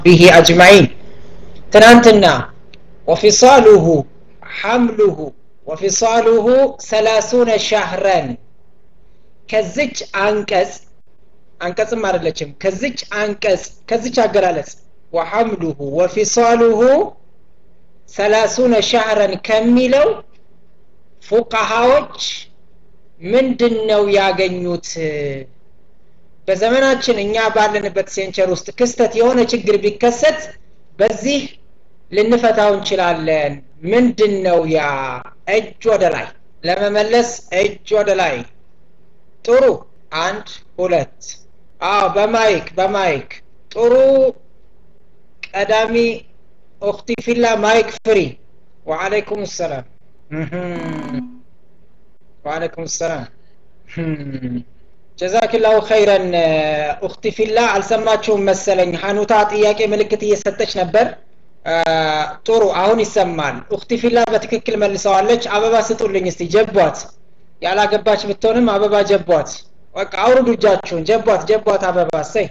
ቢሂ አጅማዒን ትናንትና ወፊሳሉሁ ሐምሉሁ ወፊሳሉሁ ሰላሱነ ሻህረን ከዝች አንቀጽ አንቀጽም አይደለችም ከዝች አንቀጽ ከዝች አገላለጽ ወሐምሉሁ ወፊሳሉሁ ሰላሱነ ሻህረን ከሚለው ፉቃሃዎች ምንድን ነው ያገኙት በዘመናችን እኛ ባለንበት ሴንቸር ውስጥ ክስተት የሆነ ችግር ቢከሰት በዚህ ልንፈታው እንችላለን ምንድን ነው ያ እጅ ወደ ላይ ለመመለስ እጅ ወደ ላይ ጥሩ አንድ ሁለት አዎ በማይክ በማይክ ጥሩ ቀዳሚ ኡክቲ ፊላ ማይክ ፍሪ ወአለይኩም ሰላም ወአለይኩም ሰላም ጀዛክላሁ ኸይረን ኡክቲ ፊላ አልሰማችሁም መሰለኝ ሀኑታ ጥያቄ ምልክት እየሰጠች ነበር ጥሩ አሁን ይሰማል ኡክቲ ፊላ በትክክል መልሰዋለች አበባ ስጡልኝ እስቲ ጀቧት ያላገባች ብትሆንም አበባ ጀቧት በቃ አውርዱ እጃችሁን ጀቧት ጀቧት አበባ ሰይ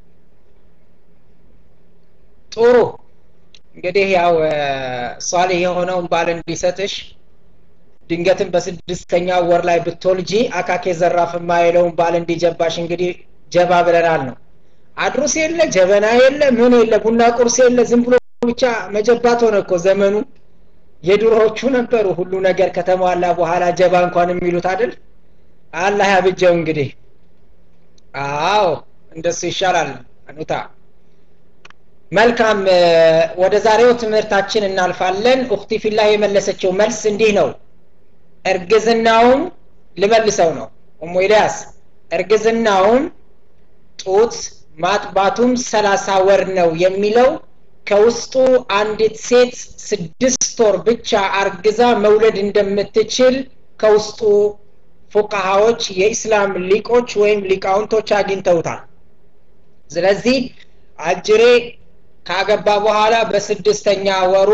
ጥሩ እንግዲህ ያው ሷሌህ የሆነውን ባል እንዲሰጥሽ ድንገትም በስድስተኛ ወር ላይ ብትወልጂ አካኬ ዘራፍ የማይለውን ባል እንዲጀባሽ እንግዲህ ጀባ ብለናል ነው አድሩስ የለ ጀበና የለ ምን የለ ቡና ቁርስ የለ ዝም ብሎ ብቻ መጀባት ሆነ እኮ ዘመኑ የድሮዎቹ ነበሩ ሁሉ ነገር ከተሟላ በኋላ ጀባ እንኳን የሚሉት አይደል አላህ ያብጀው እንግዲህ አዎ እንደሱ ይሻላል አኑታ መልካም ወደ ዛሬው ትምህርታችን እናልፋለን ኡክቲ ፊላ የመለሰችው መልስ እንዲህ ነው እርግዝናውም ልመልሰው ነው ኡሙ ኢልያስ እርግዝናውም ጡት ማጥባቱም ሰላሳ ወር ነው የሚለው ከውስጡ አንዲት ሴት ስድስት ወር ብቻ አርግዛ መውለድ እንደምትችል ከውስጡ ፉቃሃዎች የኢስላም ሊቆች ወይም ሊቃውንቶች አግኝተውታል ስለዚህ አጅሬ ካገባ በኋላ በስድስተኛ ወሩ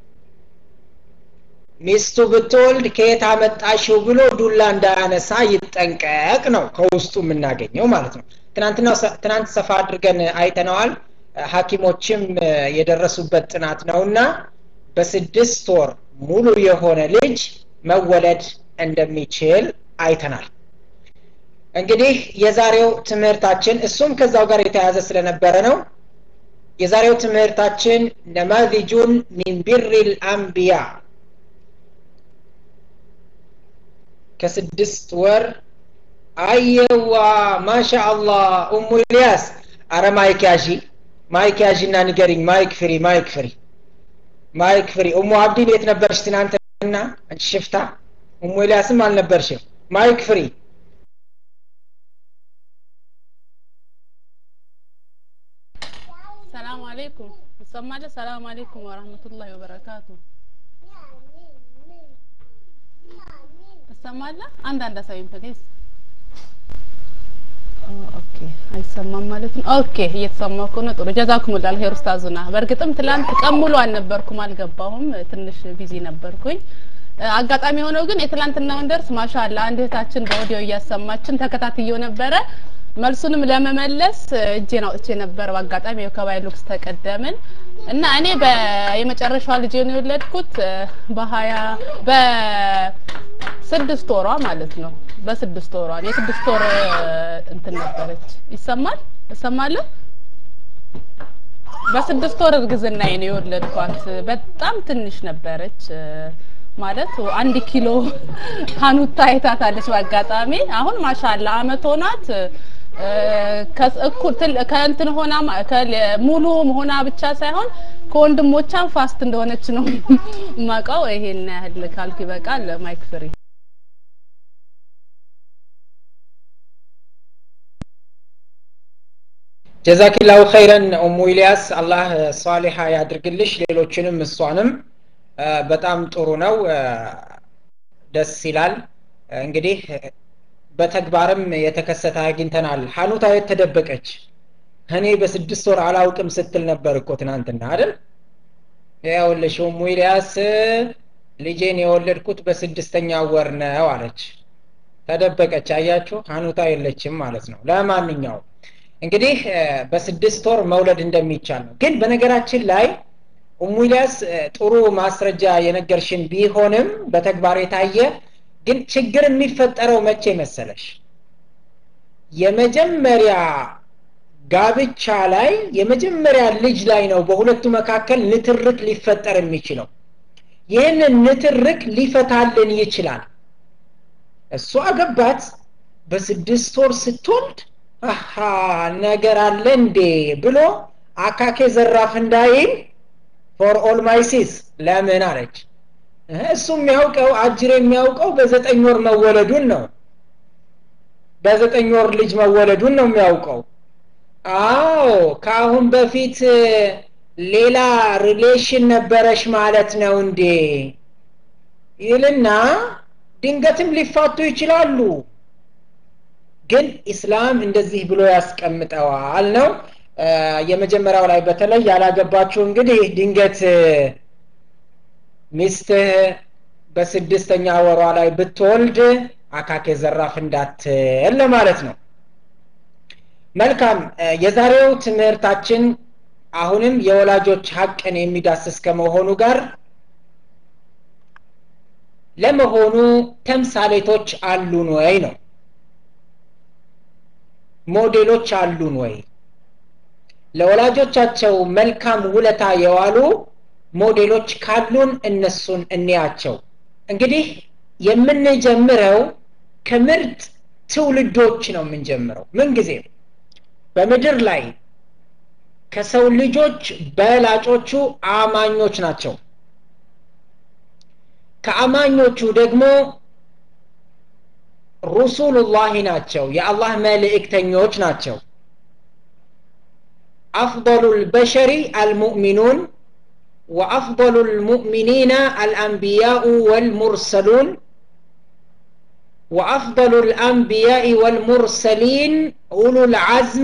ሚስቱ ብትወልድ ከየት አመጣሽው ብሎ ዱላ እንዳያነሳ ይጠንቀቅ ነው ከውስጡ የምናገኘው ማለት ነው ትናንትና ትናንት ሰፋ አድርገን አይተነዋል ሀኪሞችም የደረሱበት ጥናት ነውና በስድስት ወር ሙሉ የሆነ ልጅ መወለድ እንደሚችል አይተናል እንግዲህ የዛሬው ትምህርታችን እሱም ከዛው ጋር የተያዘ ስለነበረ ነው የዛሬው ትምህርታችን ነማዚጁን ሚን ቢር ልአንቢያ ከስድስት ወር አየዋ ማሻ አላህ ኡሙ ኢልያስ አረ ማይክ ያዢ ማይክ ያዢ እና ንገሪኝ ማይክ ፍሪ ማይክ ፍሪ ማይክ ፍሪ ኡሙ አብዲ ቤት ነበርሽ ትናንትና አንቺ ሽፍታ ኡሙ ኢልያስም አልነበርሽም ማይክ ፍሪ ሰላም አለይኩም ይሰማል ሰላም አለይኩም ወራህመቱላሂ ወበረካቱ ይሰማል አንዳንድ አሳይም ፕሊዝ ኦኬ አይሰማም ማለት ነው ኦኬ እየተሰማው ከሆነ ጥሩ ጀዛኩሙላህ ኸይር ኡስታዙና በእርግጥም ትላንት ቀን ሙሉ አልነበርኩም አልገባሁም ትንሽ ቢዚ ነበርኩኝ አጋጣሚ የሆነው ግን የትላንትናውን ደርስ ማሻአላ አንድ እህታችን በኦዲዮ እያሰማችን ተከታትየው ነበረ መልሱንም ለመመለስ እጄን አውጥቼ ነበር በአጋጣሚ ከባይሉክስ ተቀደምን እና እኔ የመጨረሻዋ ልጅ ነው የወለድኩት በሀያ በስድስት ወሯ ማለት ነው በስድስት ወሯ የስድስት ወር እንትን ነበረች ይሰማል እሰማለሁ በስድስት ወር እርግዝና ነው የወለድኳት በጣም ትንሽ ነበረች ማለት አንድ ኪሎ ሀኑታ አይታታለች በአጋጣሚ አሁን ማሻላ አመት ሆናት ከእንትን ሆና ሙሉ ሆና ብቻ ሳይሆን ከወንድሞቿም ፋስት እንደሆነች ነው ማቀው ይሄን ያህል ካልኩ ይበቃል ማይክ ፍሪ ጀዛኪላሁ ኸይረን ኡሙ ኢልያስ አላህ ሷሊሃ ያድርግልሽ ሌሎችንም እሷንም በጣም ጥሩ ነው ደስ ይላል እንግዲህ በተግባርም የተከሰተ አግኝተናል ሀኑታ የት ተደበቀች እኔ በስድስት ወር አላውቅም ስትል ነበር እኮ ትናንትና አይደል ያውልሽ ኡሙ ኢልያስ ልጄን የወለድኩት በስድስተኛ ወር ነው አለች ተደበቀች አያችሁ ሀኑታ የለችም ማለት ነው ለማንኛውም እንግዲህ በስድስት ወር መውለድ እንደሚቻል ነው ግን በነገራችን ላይ ኡሙ ኢልያስ ጥሩ ማስረጃ የነገርሽን ቢሆንም በተግባር የታየ ግን ችግር የሚፈጠረው መቼ መሰለሽ የመጀመሪያ ጋብቻ ላይ የመጀመሪያ ልጅ ላይ ነው በሁለቱ መካከል ንትርክ ሊፈጠር የሚችለው ይህንን ንትርክ ሊፈታልን ይችላል እሱ አገባት በስድስት ወር ስትወልድ አሃ ነገር አለ እንዴ ብሎ አካኬ ዘራፍ እንዳይል ፎር ኦል ማይሲስ ለምን አለች እሱ የሚያውቀው አጅር የሚያውቀው በዘጠኝ ወር መወለዱን ነው በዘጠኝ ወር ልጅ መወለዱን ነው የሚያውቀው አዎ ከአሁን በፊት ሌላ ሪሌሽን ነበረሽ ማለት ነው እንዴ ይልና ድንገትም ሊፋቱ ይችላሉ ግን ኢስላም እንደዚህ ብሎ ያስቀምጠዋል ነው የመጀመሪያው ላይ በተለይ ያላገባችሁ እንግዲህ ድንገት ሚስትህ በስድስተኛ ወሯ ላይ ብትወልድ አካኬ ዘራፍ እንዳትል ለማለት ነው መልካም የዛሬው ትምህርታችን አሁንም የወላጆች ሀቅን የሚዳስስ ከመሆኑ ጋር ለመሆኑ ተምሳሌቶች አሉን ወይ ነው ሞዴሎች አሉን ወይ ለወላጆቻቸው መልካም ውለታ የዋሉ ሞዴሎች ካሉን እነሱን እንያቸው እንግዲህ የምንጀምረው ከምርጥ ትውልዶች ነው የምንጀምረው ምን ጊዜ በምድር ላይ ከሰው ልጆች በላጮቹ አማኞች ናቸው ከአማኞቹ ደግሞ ሩሱሉላሂ ናቸው የአላህ መልእክተኞች ናቸው أفضل البشر المؤمنون وأفضل المؤمنين الأنبياء والمرسلون وأفضل الأنبياء والمرسلين أولو العزم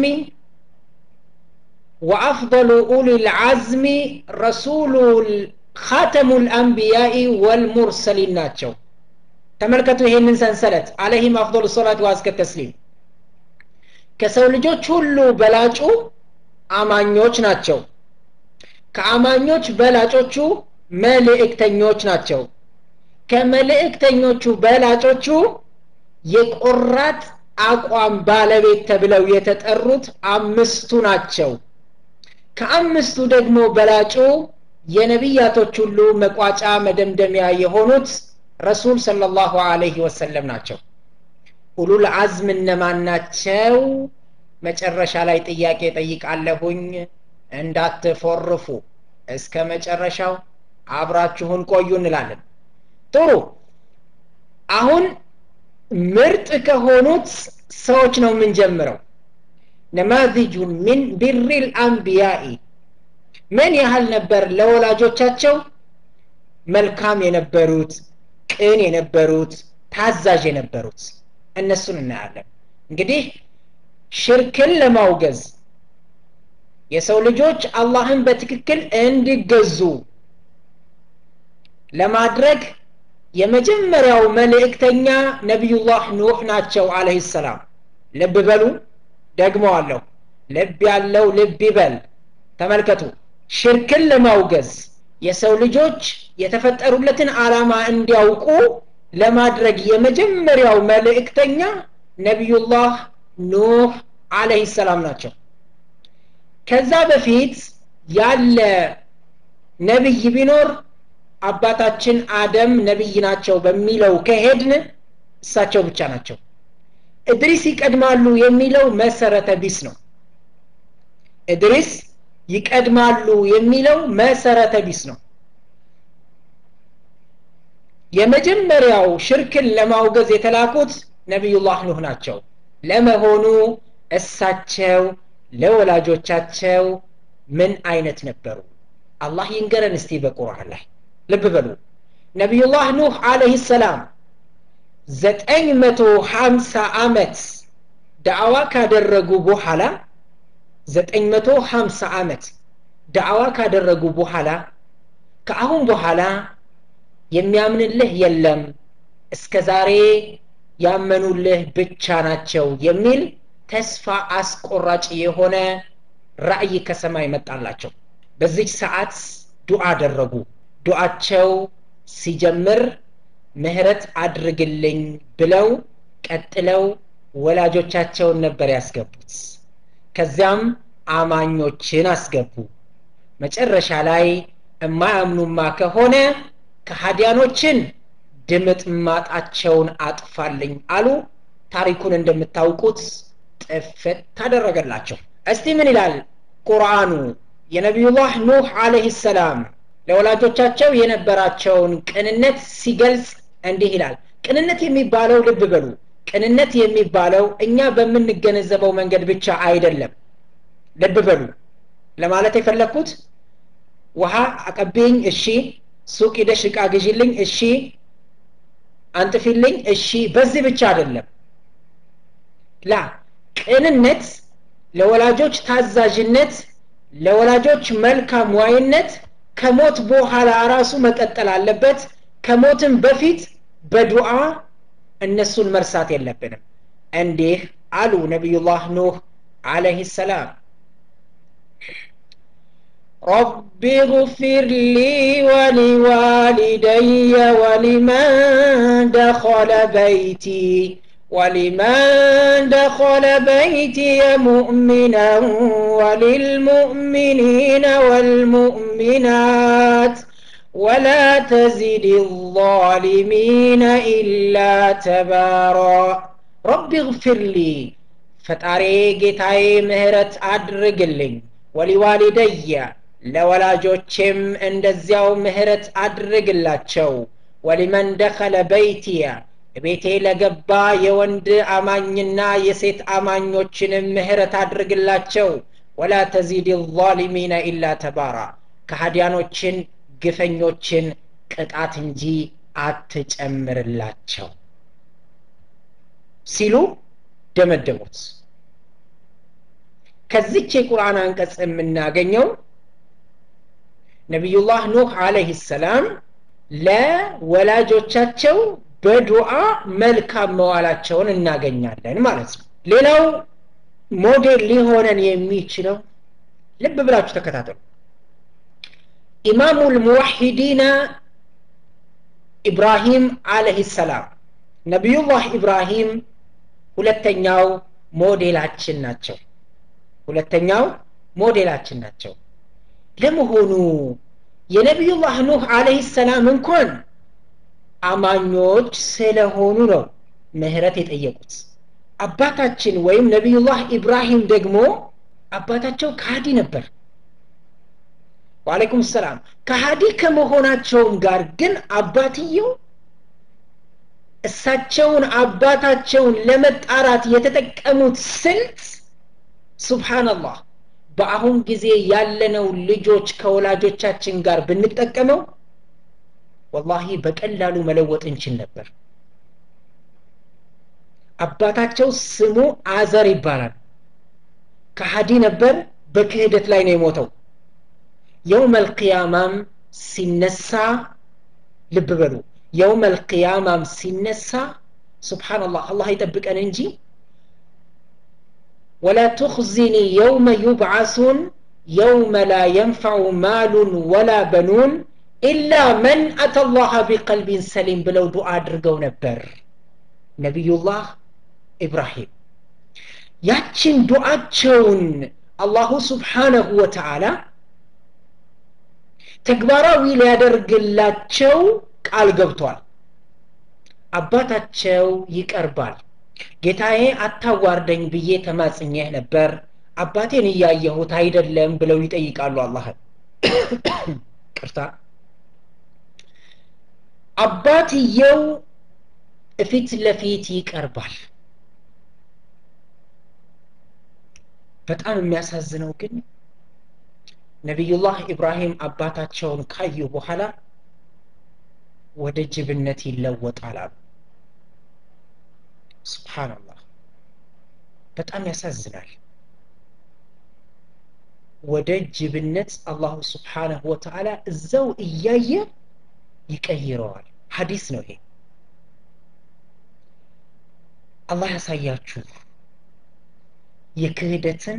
وأفضل أولي العزم رسول خاتم الأنبياء والمرسلين ناتشو تملكتوا هي من سنسلت عليهم أفضل الصلاة وأزكى التسليم كسول ልጆች ሁሉ በላጩ አማኞች ናቸው ከአማኞች በላጮቹ መልእክተኞች ናቸው ከመልእክተኞቹ በላጮቹ የቆራጥ አቋም ባለቤት ተብለው የተጠሩት አምስቱ ናቸው ከአምስቱ ደግሞ በላጩ የነቢያቶች ሁሉ መቋጫ መደምደሚያ የሆኑት ረሱል ሰለላሁ ዐለይሂ ወሰለም ናቸው ኡሉል አዝም እነማን ናቸው መጨረሻ ላይ ጥያቄ ጠይቃለሁኝ እንዳትፎርፉ እስከ መጨረሻው አብራችሁን ቆዩ እንላለን ጥሩ አሁን ምርጥ ከሆኑት ሰዎች ነው የምንጀምረው ነማዚጁን ሚን ቢሪል አንቢያኢ ምን ያህል ነበር ለወላጆቻቸው መልካም የነበሩት ቅን የነበሩት ታዛዥ የነበሩት እነሱን እናያለን እንግዲህ ሽርክን ለማውገዝ የሰው ልጆች አላህን በትክክል እንዲገዙ ለማድረግ የመጀመሪያው መልእክተኛ ነቢዩላህ ኑህ ናቸው አለህ ሰላም ልብ በሉ ደግመዋለሁ ልብ ያለው ልብ ይበል ተመልከቱ ሽርክን ለማውገዝ የሰው ልጆች የተፈጠሩለትን ዓላማ እንዲያውቁ ለማድረግ የመጀመሪያው መልእክተኛ ነቢዩላህ ኑህ አለህ ሰላም ናቸው ከዛ በፊት ያለ ነቢይ ቢኖር አባታችን አደም ነቢይ ናቸው በሚለው ከሄድን እሳቸው ብቻ ናቸው እድሪስ ይቀድማሉ የሚለው መሰረተ ቢስ ነው እድሪስ ይቀድማሉ የሚለው መሰረተ ቢስ ነው የመጀመሪያው ሽርክን ለማውገዝ የተላኩት ነቢዩላህ ኑህ ናቸው ለመሆኑ እሳቸው ለወላጆቻቸው ምን አይነት ነበሩ አላህ ይንገረን እስቲ በቁርአን ላይ ልብ በሉ ነቢዩላህ ኑህ አለህ ሰላም ዘጠኝ መቶ ሀምሳ አመት ዳዕዋ ካደረጉ በኋላ ዘጠኝ መቶ ሀምሳ አመት ዳዕዋ ካደረጉ በኋላ ከአሁን በኋላ የሚያምንልህ የለም እስከ ዛሬ ያመኑልህ ብቻ ናቸው የሚል ተስፋ አስቆራጭ የሆነ ራእይ ከሰማይ መጣላቸው በዚች ሰዓት ዱዓ አደረጉ ዱዓቸው ሲጀምር ምህረት አድርግልኝ ብለው ቀጥለው ወላጆቻቸውን ነበር ያስገቡት ከዚያም አማኞችን አስገቡ መጨረሻ ላይ እማያምኑማ ከሆነ ከሃዲያኖችን ድምጥ ማጣቸውን አጥፋልኝ አሉ ታሪኩን እንደምታውቁት ጥፍት ታደረገላቸው እስቲ ምን ይላል ቁርአኑ የነቢዩላህ ኑህ አለህ ሰላም ለወላጆቻቸው የነበራቸውን ቅንነት ሲገልጽ እንዲህ ይላል ቅንነት የሚባለው ልብ በሉ ቅንነት የሚባለው እኛ በምንገነዘበው መንገድ ብቻ አይደለም ልብ በሉ ለማለት የፈለግኩት ውሃ አቀብኝ እሺ ሱቅ ሂደሽ እቃ ግዢልኝ እሺ አንጥፊልኝ እሺ በዚህ ብቻ አይደለም ላ ቅንነት ለወላጆች ታዛዥነት ለወላጆች መልካም ዋይነት ከሞት በኋላ ራሱ መቀጠል አለበት ከሞትም በፊት በዱዓ እነሱን መርሳት የለብንም እንዲህ አሉ ነቢዩላህ ኑህ አለህ ሰላም رب اغفر لي ولوالدي ولمن دخل بيتي ولمن دخل بيتي مؤمنا وللمؤمنين والمؤمنات ولا تزد الظالمين إلا تبارا رب اغفر لي ፈጣሪ ጌታዬ ምህረት አድርግልኝ ወሊዋሊደየ ለወላጆቼም እንደዚያው ምህረት አድርግላቸው ወሊመን ደኸለ በይትየ ቤቴ ለገባ የወንድ አማኝና የሴት አማኞችንም ምህረት አድርግላቸው ወላ ተዚድ ዛሊሚነ ኢላ ተባራ ከሃዲያኖችን ግፈኞችን ቅጣት እንጂ አትጨምርላቸው ሲሉ ደመደሙት ከዚች የቁርአን አንቀጽ የምናገኘው ነቢዩላህ ኑህ አለህ ሰላም ለወላጆቻቸው በዱዓ መልካም መዋላቸውን እናገኛለን ማለት ነው ሌላው ሞዴል ሊሆነን የሚችለው ልብ ብላችሁ ተከታተሉ ኢማሙ ልሙዋሒዲና ኢብራሂም አለህ ሰላም ነቢዩላህ ኢብራሂም ሁለተኛው ሞዴላችን ናቸው ሁለተኛው ሞዴላችን ናቸው ለመሆኑ የነቢዩላህ ኑህ አለህ ሰላም እንኳን አማኞች ስለሆኑ ነው ምህረት የጠየቁት አባታችን ወይም ነቢዩላህ ኢብራሂም ደግሞ አባታቸው ከሃዲ ነበር ዋአለይኩም ሰላም ከሃዲ ከመሆናቸውም ጋር ግን አባትየው እሳቸውን አባታቸውን ለመጣራት የተጠቀሙት ስልት ሱብሃንአላህ በአሁን ጊዜ ያለነው ልጆች ከወላጆቻችን ጋር ብንጠቀመው ወላሂ በቀላሉ መለወጥ እንችል ነበር አባታቸው ስሙ አዘር ይባላል ከሃዲ ነበር በክህደት ላይ ነው የሞተው የውም አልቅያማም ሲነሳ ልብ በሉ የውም አልቅያማም ሲነሳ ስብሓንላህ አላህ ይጠብቀን እንጂ ولا تخزني يوم يبعثون يوم لا ينفع مال ولا بنون إلا من أتى الله بقلب سليم بلو دعاء درقو نبر نبي الله إبراهيم ያችን ዱዓቸውን አላሁ ስብሓነሁ ወተዓላ ተግባራዊ ሊያደርግላቸው ቃል ገብቷል አባታቸው ይቀርባል ጌታዬ አታዋርደኝ ብዬ ተማጽኘህ ነበር አባቴን እያየሁት አይደለም ብለው ይጠይቃሉ አላህን ቅርታ አባትየው ፊት ለፊት ይቀርባል በጣም የሚያሳዝነው ግን ነቢዩላህ ኢብራሂም አባታቸውን ካዩ በኋላ ወደ ጅብነት ይለወጣል አሉ ስብሓንላህ በጣም ያሳዝናል ወደ ጅብነት አላሁ ስብሓነሁ ወተዓላ እዛው እያየ ይቀይረዋል ሀዲስ ነው ይሄ አላህ ያሳያችሁ የክህደትን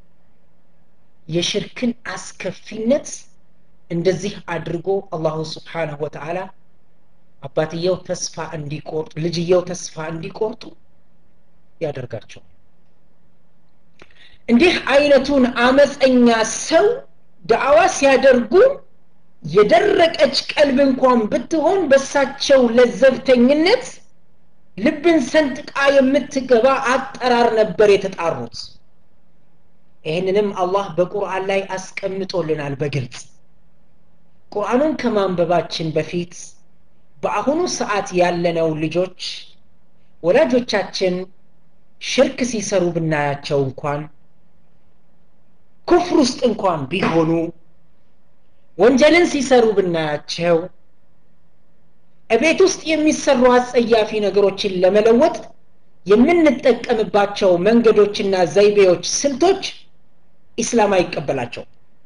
የሽርክን አስከፊነት እንደዚህ አድርጎ አላሁ ስብሓንሁ ወተዓላ አባትየው ተስፋ እንዲቆርጡ ልጅየው ተስፋ እንዲቆርጡ ያደርጋቸው እንዲህ አይነቱን አመፀኛ ሰው ዳዕዋ ሲያደርጉ የደረቀች ቀልብ እንኳን ብትሆን በሳቸው ለዘብተኝነት ልብን ሰንጥቃ የምትገባ አጠራር ነበር የተጣሩት ይህንንም አላህ በቁርአን ላይ አስቀምጦልናል በግልጽ ቁርአኑን ከማንበባችን በፊት በአሁኑ ሰዓት ያለነው ልጆች ወላጆቻችን ሽርክ ሲሰሩ ብናያቸው እንኳን ኩፍር ውስጥ እንኳን ቢሆኑ ወንጀልን ሲሰሩ ብናያቸው እቤት ውስጥ የሚሰሩ አጸያፊ ነገሮችን ለመለወጥ የምንጠቀምባቸው መንገዶችና ዘይቤዎች ስልቶች ኢስላም አይቀበላቸው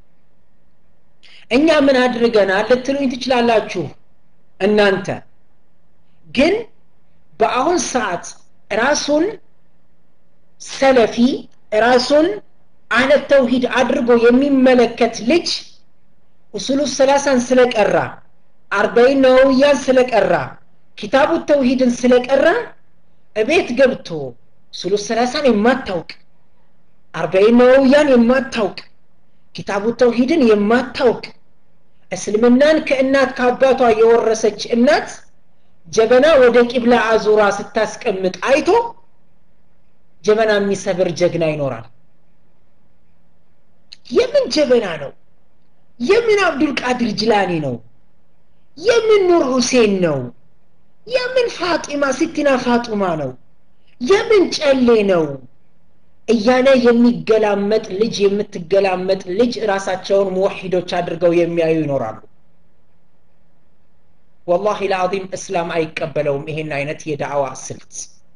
እኛ ምን አድርገናል ልትሉኝ ትችላላችሁ እናንተ ግን በአሁን ሰዓት ራሱን ሰለፊ ራሱን አህለት ተውሂድ አድርጎ የሚመለከት ልጅ ኡሱሉ ሰላሳን ስለቀራ አርባይን ነወውያን ስለቀራ ኪታቡ ተውሂድን ስለቀራ እቤት ገብቶ ኡሱሉ ሰላሳን የማታውቅ አርባይን ነወውያን የማታውቅ ኪታቡ ተውሂድን የማታውቅ እስልምናን ከእናት ከአባቷ የወረሰች እናት ጀበና ወደ ቂብላ አዙራ ስታስቀምጥ አይቶ ጀበና የሚሰብር ጀግና ይኖራል የምን ጀበና ነው የምን አብዱልቃድር ጅላኒ ነው የምን ኑር ሁሴን ነው የምን ፋጢማ ሲቲና ፋጡማ ነው የምን ጨሌ ነው እያለ የሚገላመጥ ልጅ የምትገላመጥ ልጅ ራሳቸውን ሙወሒዶች አድርገው የሚያዩ ይኖራሉ ወላሂ ለአዚም እስላም አይቀበለውም ይሄን አይነት የዳዕዋ ስልት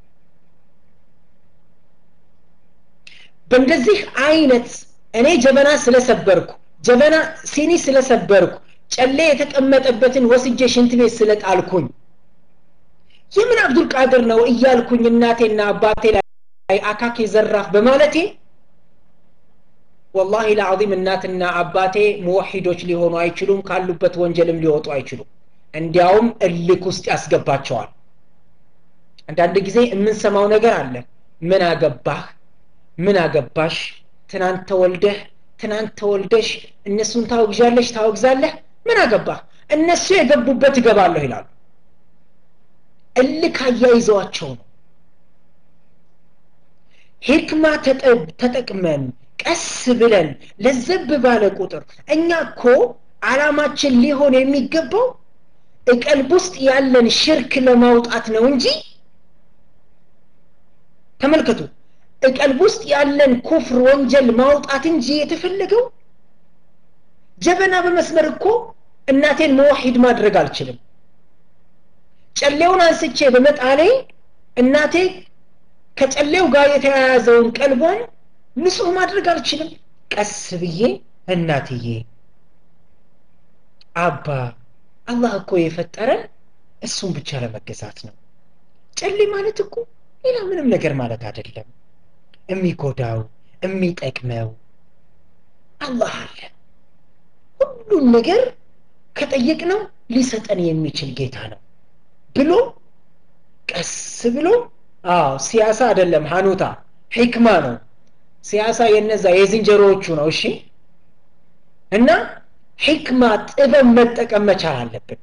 በእንደዚህ አይነት እኔ ጀበና ስለሰበርኩ ጀበና ሲኒ ስለሰበርኩ ጨሌ የተቀመጠበትን ወስጄ ሽንት ቤት ስለጣልኩኝ የምን አብዱልቃድር ነው እያልኩኝ እናቴና አባቴ ላይ አካኬ ዘራፍ በማለቴ ወላሂ ለዓዚም እናትና አባቴ ሙወሒዶች ሊሆኑ አይችሉም ካሉበት ወንጀልም ሊወጡ አይችሉም እንዲያውም እልክ ውስጥ ያስገባቸዋል አንዳንድ ጊዜ የምንሰማው ነገር አለ ምን አገባህ ምን አገባሽ ትናንት ተወልደህ ትናንት ተወልደሽ እነሱን ታወግዣለሽ ታወግዛለህ ምን አገባህ እነሱ የገቡበት እገባለሁ ይላሉ እልክ አያይዘዋቸው ነው ሂክማ ተጠቅመን ቀስ ብለን ለዘብ ባለ ቁጥር እኛ እኮ አላማችን ሊሆን የሚገባው እቀልብ ውስጥ ያለን ሽርክ ለማውጣት ነው እንጂ ተመልከቱ እቀልብ ውስጥ ያለን ኩፍር ወንጀል ማውጣት እንጂ የተፈለገው ጀበና በመስመር እኮ እናቴን መዋሂድ ማድረግ አልችልም ጨሌውን አንስቼ በመጣሌ እናቴ ከጨሌው ጋር የተያያዘውን ቀልቧን ንጹህ ማድረግ አልችልም ቀስ ብዬ እናትዬ አባ አላህ እኮ የፈጠረን እሱን ብቻ ለመገዛት ነው ጨሌ ማለት እኮ ሌላ ምንም ነገር ማለት አይደለም የሚጎዳው የሚጠቅመው አላህ አለ ሁሉን ነገር ከጠየቅነው ሊሰጠን የሚችል ጌታ ነው ብሎ ቀስ ብሎ አዎ ሲያሳ አይደለም ሀኑታ ሂክማ ነው ሲያሳ የነዛ የዝንጀሮዎቹ ነው እሺ እና ሂክማ ጥበብ መጠቀም መቻል አለብን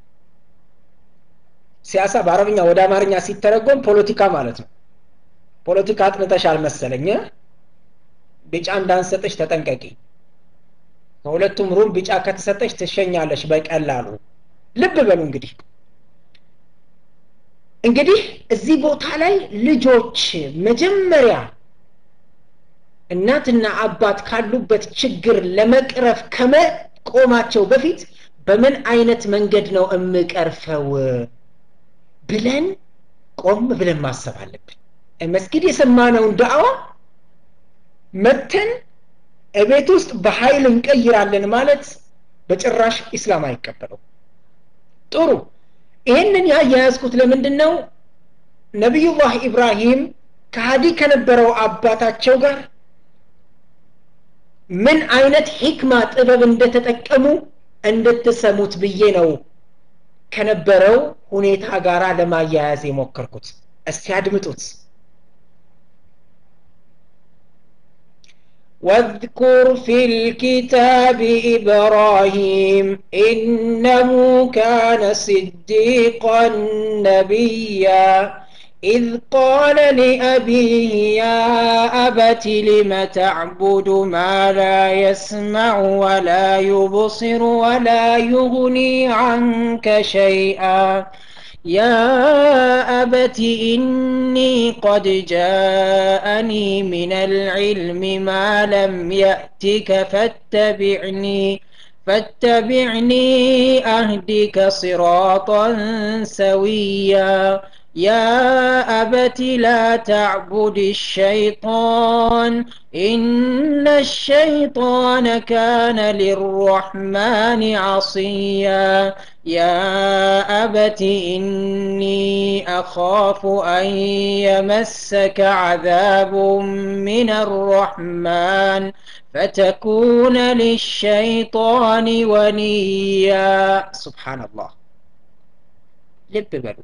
ሲያሳ በአረብኛ ወደ አማርኛ ሲተረጎም ፖለቲካ ማለት ነው ፖለቲካ አጥንተሻል መሰለኝ ቢጫ እንዳንሰጥሽ ተጠንቀቂ ከሁለቱም ሩም ቢጫ ከተሰጠች ትሸኛለሽ በቀላሉ ልብ በሉ እንግዲህ እንግዲህ እዚህ ቦታ ላይ ልጆች መጀመሪያ እናትና አባት ካሉበት ችግር ለመቅረፍ ከመቆማቸው በፊት በምን አይነት መንገድ ነው እምቀርፈው ብለን ቆም ብለን ማሰብ አለብን መስጊድ የሰማነውን ዳዕዋ መተን እቤት ውስጥ በኃይል እንቀይራለን ማለት በጭራሽ ኢስላም አይቀበለው ጥሩ ይህንን ያያያዝኩት ለምንድን ነው ነቢዩላህ ኢብራሂም ከሃዲ ከነበረው አባታቸው ጋር ምን አይነት ሂክማ ጥበብ እንደተጠቀሙ እንድትሰሙት ብዬ ነው ከነበረው ሁኔታ ጋር ለማያያዝ የሞከርኩት እስቲ አድምጡት واذكر في الكتاب إبراهيم إنه كان صديقا نبيا إذ قال لأبيه يا أبت لم تعبد ما لا يسمع ولا يبصر ولا يغني عنك شيئا يا أبت إني قد جاءني من العلم ما لم يأتك فاتبعني فاتبعني أهدك صراطا سويا يا أبت لا تعبد الشيطان إن الشيطان كان للرحمن عصيا يا أبت إني أخاف أن يمسك عذاب من الرحمن فتكون للشيطان وليا سبحان الله لب بلو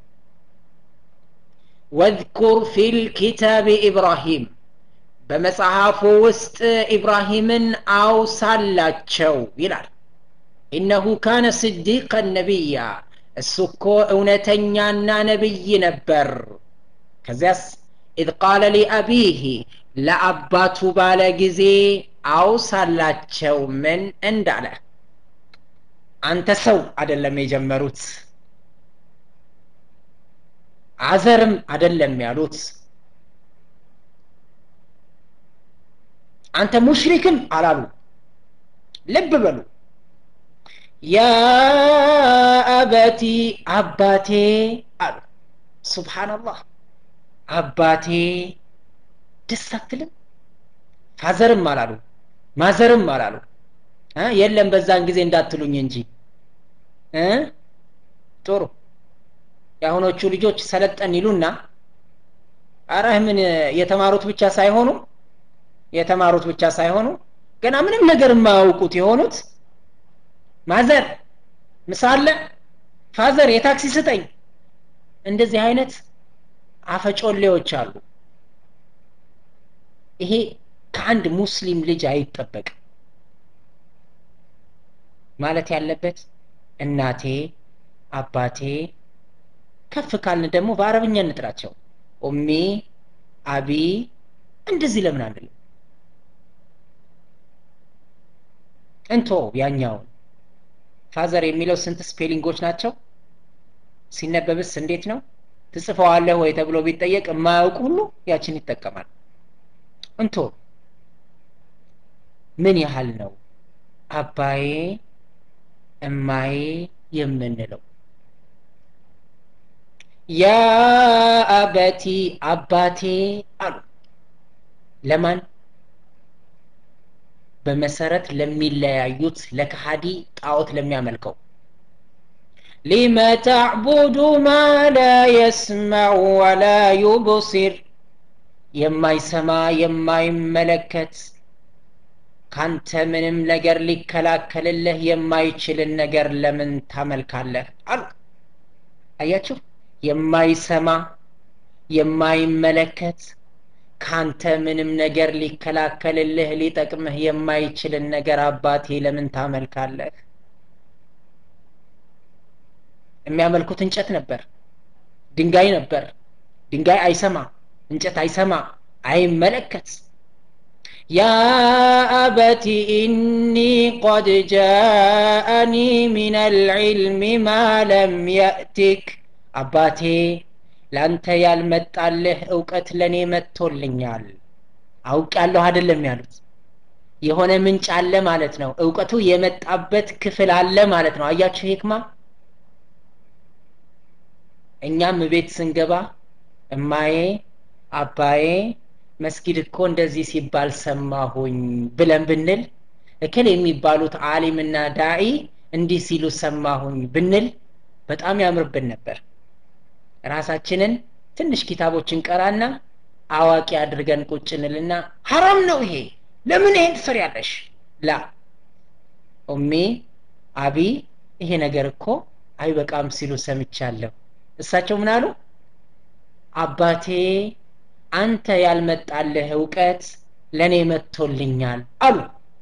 واذكر في الكتاب إبراهيم በመጽሐፉ ውስጥ ኢብራሂምን አውሳላቸው ይላል ኢነሁ ካነ ስዲቀን ነቢያ እሱ እኮ እውነተኛና ነቢይ ነበር ከዚያስ ኢዝ ቃለ ሊአቢህ ለአባቱ ባለ ጊዜ አውሳላቸው ምን እንዳለ አንተ ሰው አደለም የጀመሩት አዘርም አደለም ያሉት አንተ ሙሽሪክም አላሉ ልብ በሉ ያ አበቲ አባቴ አሉ ሱብሓነላህ አባቴ ደስ አትልም ፋዘርም አላሉ ማዘርም አላሉ የለም በዛን ጊዜ እንዳትሉኝ እንጂ ጥሩ የአሁኖቹ ልጆች ሰለጠን ይሉና አረህ ምን የተማሩት ብቻ ሳይሆኑ የተማሩት ብቻ ሳይሆኑ ገና ምንም ነገር የማያውቁት የሆኑት ማዘር ምሳለ ፋዘር የታክሲ ስጠኝ እንደዚህ አይነት አፈጮሌዎች አሉ ይሄ ከአንድ ሙስሊም ልጅ አይጠበቅም ማለት ያለበት እናቴ አባቴ ከፍ ካልን ደግሞ በአረብኛ እንጥራቸው ኡሚ አቢ እንደዚህ ለምን አንልም እንቶ ያኛውን ፋዘር የሚለው ስንት ስፔሊንጎች ናቸው ሲነበብስ እንዴት ነው ትጽፈዋለህ ወይ ተብሎ ቢጠየቅ የማያውቅ ሁሉ ያችን ይጠቀማል እንቶ ምን ያህል ነው አባዬ እማዬ የምንለው ያ አበቲ አባቴ አሉ ለማን በመሰረት ለሚለያዩት ለከሃዲ ጣዖት ለሚያመልከው ሊመ ተዕቡዱ ማ ላ የስመዕ ወላ ዩብሲር የማይሰማ የማይመለከት ካንተ ምንም ነገር ሊከላከልልህ የማይችልን ነገር ለምን ታመልካለህ አሉ አያችሁ የማይሰማ የማይመለከት ካንተ ምንም ነገር ሊከላከልልህ ሊጠቅምህ የማይችልን ነገር አባቴ ለምን ታመልካለህ የሚያመልኩት እንጨት ነበር ድንጋይ ነበር ድንጋይ አይሰማ እንጨት አይሰማ አይመለከት يا أبت إني قد جاءني من العلم ما لم يأتك አባቴ ለአንተ ያልመጣልህ እውቀት ለእኔ መጥቶልኛል አውቃለሁ አይደለም ያሉት የሆነ ምንጭ አለ ማለት ነው እውቀቱ የመጣበት ክፍል አለ ማለት ነው አያችሁ ሂክማ እኛም ቤት ስንገባ እማዬ አባዬ መስጊድ እኮ እንደዚህ ሲባል ሰማሁኝ ብለን ብንል እክል የሚባሉት አሊምና ዳኢ እንዲህ ሲሉ ሰማሁኝ ብንል በጣም ያምርብን ነበር ራሳችንን ትንሽ ኪታቦችን ቀራና አዋቂ አድርገን ቁጭ እንልና ሐራም ነው ይሄ ለምን ይሄን ትሰሪያለሽ ላ ኡሚ አቢ ይሄ ነገር እኮ አይበቃም ሲሉ ሰምቻለሁ እሳቸው ምን አሉ አባቴ አንተ ያልመጣልህ እውቀት ለእኔ መጥቶልኛል አሉ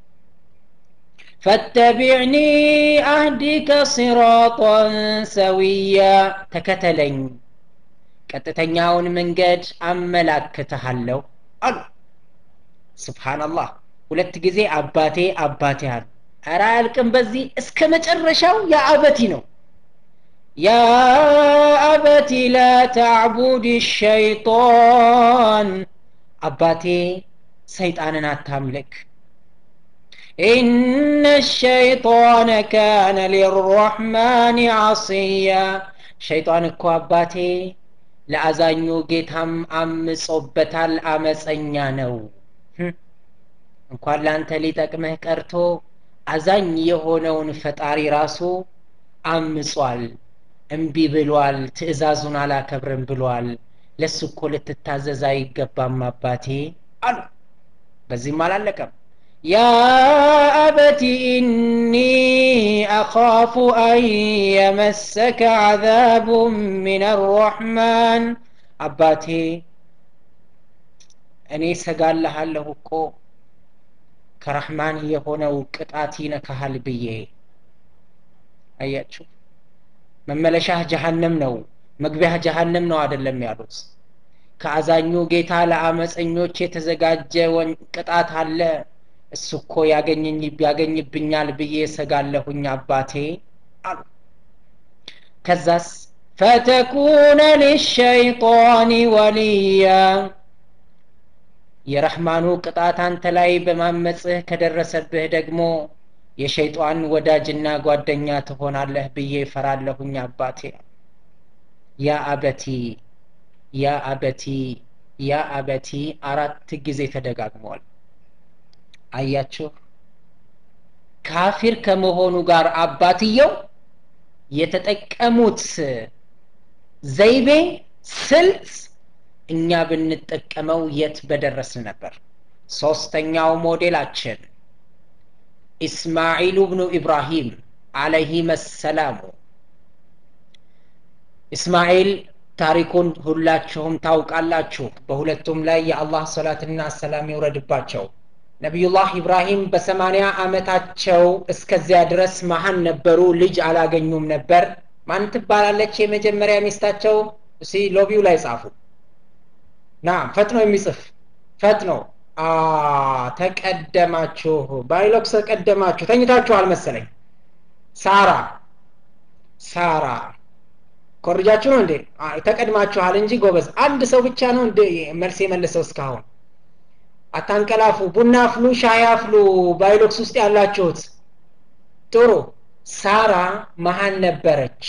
ፈተቢዕኒ አህዲከ ሲራጣን ሰዊያ ተከተለኝ ቀጥተኛውን መንገድ አመላክትሃለሁ አሉ ስብሓንላህ ሁለት ጊዜ አባቴ አባቴ አሉ ኧረ አያልቅም በዚህ እስከ መጨረሻው የአበቲ ነው ያ አበቲ ላ ተዕቡድ ሸይጣን አባቴ ሰይጣንን አታምልክ ኢነ ሸይጣነ ካነ ሊረሕማን ዓስያ ሸይጣን እኮ አባቴ ለአዛኙ ጌታም አምጾበታል አመፀኛ ነው እንኳን ለአንተ ሊጠቅምህ ቀርቶ አዛኝ የሆነውን ፈጣሪ ራሱ አምጿል እምቢ ብሏል ትእዛዙን አላከብርም ብሏል ለሱ እኮ ልትታዘዝ አይገባም አባቴ አሉ በዚህም አላለቀም ያ አበቲ ኢኒ አኻፉ አን የመሰከ ዓዛቡ ምን አራሕማን አባቴ እኔ ሰጋልሃለሁ እኮ ከረሕማን የሆነው ቅጣት ይነካሃል ብዬ አያችሁ መመለሻህ ጀሃነም ነው መግቢያህ ጀሃነም ነው አይደለም ያሉት ከአዛኙ ጌታ ለአመፀኞች የተዘጋጀ ቅጣት አለ እሱ እኮ ያገኘኝ ያገኝብኛል ብዬ ሰጋለሁኝ አባቴ አሉ ከዛስ ፈተኩነ ሊሸይጣን ወልያ የረሕማኑ ቅጣት አንተ ላይ በማመፅህ ከደረሰብህ ደግሞ የሸይጧን ወዳጅና ጓደኛ ትሆናለህ ብዬ ፈራለሁኝ አባቴ ያ አበቲ ያ አበቲ ያ አበቲ አራት ጊዜ ተደጋግመዋል አያችሁ ካፊር ከመሆኑ ጋር አባትየው የተጠቀሙት ዘይቤ ስልት እኛ ብንጠቀመው የት በደረስን ነበር ሶስተኛው ሞዴላችን ኢስማዒል ብኑ ኢብራሂም አለይሂም ሰላሙ እስማኤል ታሪኩን ሁላችሁም ታውቃላችሁ በሁለቱም ላይ የአላህ ሰላትና ሰላም ይውረድባቸው ነቢዩላህ ኢብራሂም በሰማንያ ዓመታቸው እስከዚያ ድረስ መሀን ነበሩ ልጅ አላገኙም ነበር ማን ትባላለች የመጀመሪያ ሚስታቸው እሲ ሎቢው ላይ ጻፉ ና ፈጥኖ የሚጽፍ ፈጥኖ ተቀደማችሁ ባይሎክስ ተቀደማችሁ ተኝታችኋል መሰለኝ ሳራ ሳራ ኮርጃችሁ ነው እንዴ ተቀድማችኋል እንጂ ጎበዝ አንድ ሰው ብቻ ነው እንደ መልስ የመለሰው እስካሁን አታንቀላፉ ቡና አፍሉ ሻይ አፍሉ ባይሎክስ ውስጥ ያላችሁት ጥሩ ሳራ መሀን ነበረች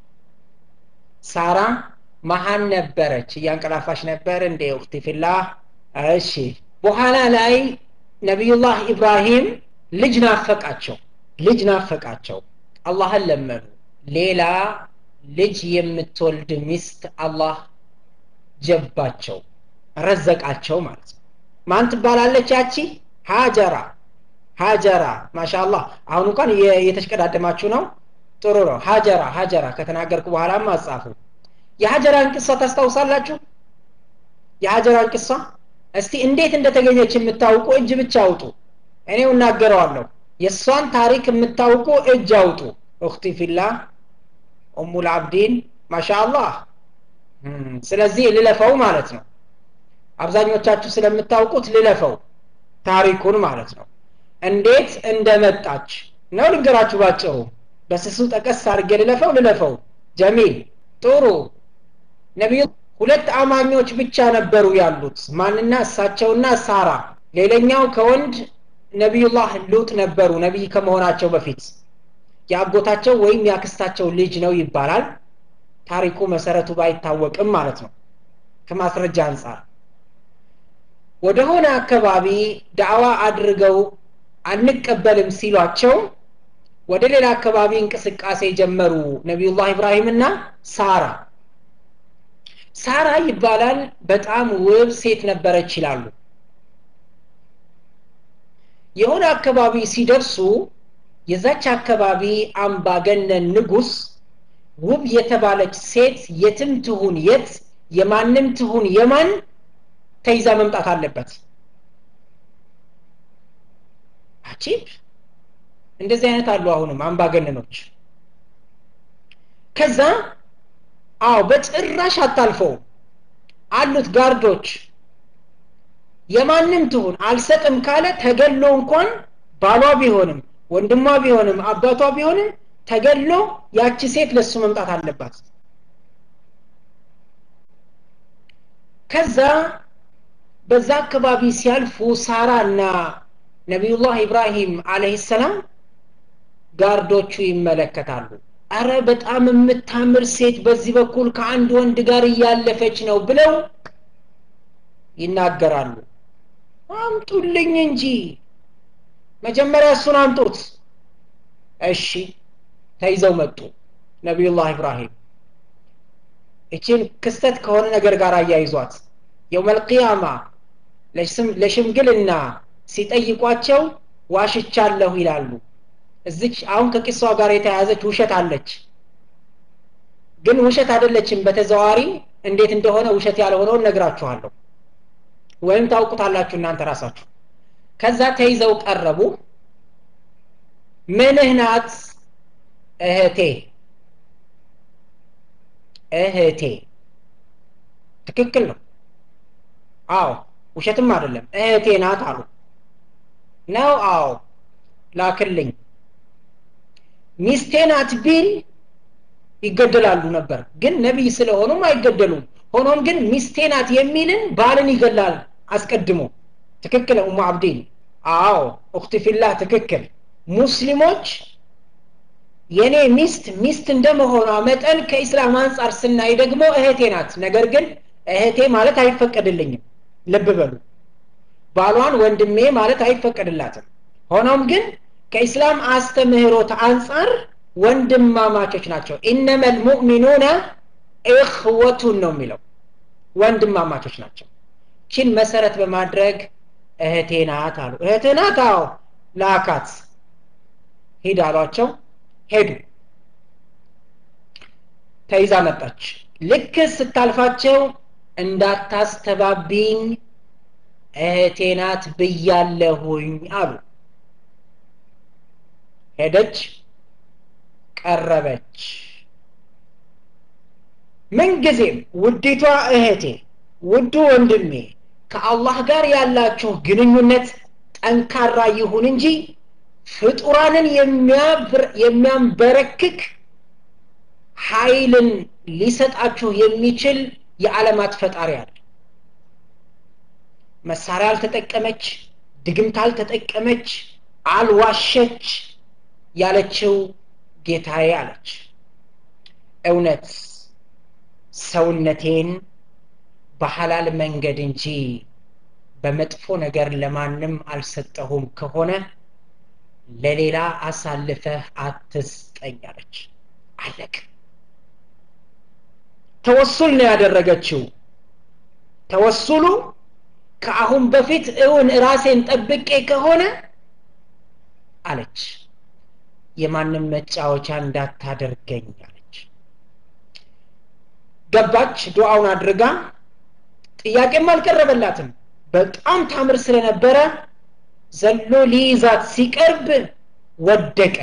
ሳራ መሀን ነበረች እያንቀላፋች ነበር እንደ ውክቲ ፊላህ እሺ በኋላ ላይ ነቢዩላህ ኢብራሂም ልጅ ናፈቃቸው ልጅ ናፈቃቸው አላህን ለመኑ ሌላ ልጅ የምትወልድ ሚስት አላህ ጀባቸው ረዘቃቸው ማለት ነው ማን ትባላለች ያቺ ሀጀራ ሀጀራ ማሻአላህ አሁን እንኳን የተሽቀዳደማችሁ ነው ጥሩ ነው ሀጀራ ሀጀራ ከተናገርኩ በኋላም አጻፉ የሀጀራን ቅሷ ታስታውሳላችሁ የሀጀራን ቅሷ እስቲ እንዴት እንደተገኘች የምታውቁ እጅ ብቻ አውጡ እኔው እናገረዋለሁ የእሷን ታሪክ የምታውቁ እጅ አውጡ እክቲ ፊላህ ኡሙል አብዲን ማሻአላህ ስለዚህ ልለፈው ማለት ነው አብዛኞቻችሁ ስለምታውቁት ልለፈው ታሪኩን ማለት ነው እንዴት እንደመጣች ነው ልንገራችሁ ባጭሩ በስሱ ጠቀስ አድርጌ ልለፈው ልለፈው ጀሚል ጥሩ ነቢዩ ሁለት አማኞች ብቻ ነበሩ ያሉት ማንና እሳቸውና ሳራ ሌላኛው ከወንድ ነቢዩላህ ሉጥ ነበሩ ነቢይ ከመሆናቸው በፊት የአጎታቸው ወይም የአክስታቸው ልጅ ነው ይባላል ታሪኩ መሰረቱ ባይታወቅም ማለት ነው ከማስረጃ አንጻር ወደሆነ አካባቢ ዳዕዋ አድርገው አንቀበልም ሲሏቸው ወደ ሌላ አካባቢ እንቅስቃሴ ጀመሩ ነቢዩላህ ኢብራሂምና ሳራ ሳራ ይባላል በጣም ውብ ሴት ነበረች ይላሉ የሆነ አካባቢ ሲደርሱ የዛች አካባቢ አምባገነን ንጉስ ውብ የተባለች ሴት የትም ትሁን የት የማንም ትሁን የማን ተይዛ መምጣት አለበት አጂብ እንደዚህ አይነት አሉ አሁንም አምባገነኖች ከዛ አዎ በጭራሽ አታልፈው አሉት ጋርዶች የማንም ትሁን አልሰጥም ካለ ተገሎ እንኳን ባሏ ቢሆንም ወንድሟ ቢሆንም አባቷ ቢሆንም ተገሎ ያቺ ሴት ለሱ መምጣት አለባት ከዛ በዛ አካባቢ ሲያልፉ ሳራ እና ነቢዩላህ ኢብራሂም አለህ ሰላም ጋርዶቹ ይመለከታሉ አረ በጣም የምታምር ሴት በዚህ በኩል ከአንድ ወንድ ጋር እያለፈች ነው ብለው ይናገራሉ አምጡልኝ እንጂ መጀመሪያ እሱን አምጡት እሺ ተይዘው መጡ ነቢዩላህ ኢብራሂም እችን ክስተት ከሆነ ነገር ጋር አያይዟት የውመልቅያማ ለሽምግልና ሲጠይቋቸው ዋሽቻለሁ ይላሉ እዚች አሁን ከቂሷ ጋር የተያያዘች ውሸት አለች ግን ውሸት አይደለችም በተዘዋሪ እንዴት እንደሆነ ውሸት ያልሆነውን ነግራችኋለሁ ወይም ታውቁታላችሁ እናንተ ራሳችሁ ከዛ ተይዘው ቀረቡ ምንህ ናት እህቴ እህቴ ትክክል ነው አዎ ውሸትም አይደለም እህቴ ናት አሉ ነው አዎ ላክልኝ ሚስቴ ናት ቢል ይገደላሉ ነበር ግን ነቢይ ስለሆኑም አይገደሉም ሆኖም ግን ሚስቴ ናት የሚልን ባልን ይገላል አስቀድሞ ትክክል ኡሙ አብዲን አዎ እክት ፊላህ ትክክል ሙስሊሞች የኔ ሚስት ሚስት እንደመሆኗ መጠን ከኢስላም አንጻር ስናይ ደግሞ እህቴ ናት ነገር ግን እህቴ ማለት አይፈቀድልኝም ልብ በሉ ባሏን ወንድሜ ማለት አይፈቀድላትም ሆኖም ግን ከኢስላም አስተምህሮት አንጻር ወንድማማቾች ናቸው ኢነመ ልሙእሚኑነ እኽወቱን ነው የሚለው ወንድማማቾች ናቸው ችን መሰረት በማድረግ እህቴ ናት አሉ እህቴ ናት አዎ ላካት ሂድ አሏቸው ሄዱ ተይዛ መጣች ልክ ስታልፋቸው እንዳታስተባቢኝ እህቴ ናት ብያለሁኝ አሉ ሄደች ቀረበች ምንጊዜም ውዲቷ እህቴ ውዱ ወንድሜ ከአላህ ጋር ያላችሁ ግንኙነት ጠንካራ ይሁን እንጂ ፍጡራንን የሚያንበረክክ ኃይልን ሊሰጣችሁ የሚችል የዓለማት ፈጣሪ አለ መሳሪያ አልተጠቀመች ድግምት አልተጠቀመች አልዋሸች ያለችው ጌታዬ አለች እውነት ሰውነቴን በሐላል መንገድ እንጂ በመጥፎ ነገር ለማንም አልሰጠሁም ከሆነ ለሌላ አሳልፈህ አትስጠኝ አለች አለቅ ተወሱል ነው ያደረገችው ተወሱሉ ከአሁን በፊት እውን ራሴን ጠብቄ ከሆነ አለች የማንም መጫወቻ እንዳታደርገኝ አለች ገባች ዱዓውን አድርጋ ጥያቄም አልቀረበላትም በጣም ታምር ስለነበረ ዘሎ ሊይዛት ሲቀርብ ወደቀ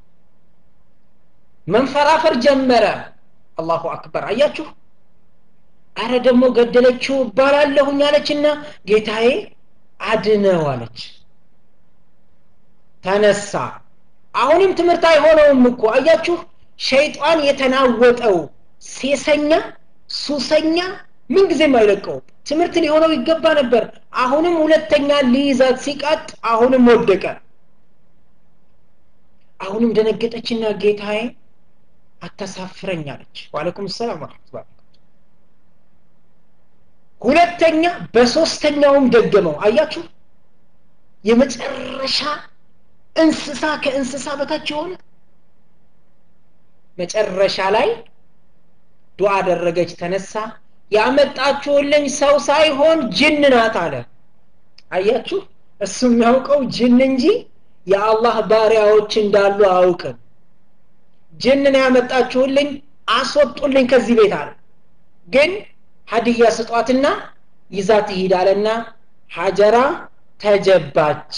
መንፈራፈር ጀመረ አላሁ አክበር አያችሁ አረ ደግሞ ገደለችው እባላለሁኝ አለችና ጌታዬ አድነው አለች ተነሳ አሁንም ትምህርት አይሆነውም እኮ አያችሁ ሸይጣን የተናወጠው ሴሰኛ ሱሰኛ ምንጊዜም አይለቀውም ትምህርት ሊሆነው ይገባ ነበር አሁንም ሁለተኛ ሊይዛት ሲቃጥ አሁንም ወደቀ አሁንም ደነገጠችና ጌታዬ አታሳፍረኝ አለች ዋለይኩም ሰላም ወረመቱላ ሁለተኛ በሶስተኛውም ደገመው አያችሁ የመጨረሻ እንስሳ ከእንስሳ በታች የሆነ መጨረሻ ላይ ዱዓ አደረገች ተነሳ ያመጣችሁልኝ ሰው ሳይሆን ጅን ናት አለ አያችሁ እሱ የሚያውቀው ጅን እንጂ የአላህ ባሪያዎች እንዳሉ አያውቅም ጅንን ያመጣችሁልኝ አስወጡልኝ ከዚህ ቤት አለ ግን ሀዲያ ስጧትና ይዛ ትሂዳለና ሀጀራ ተጀባች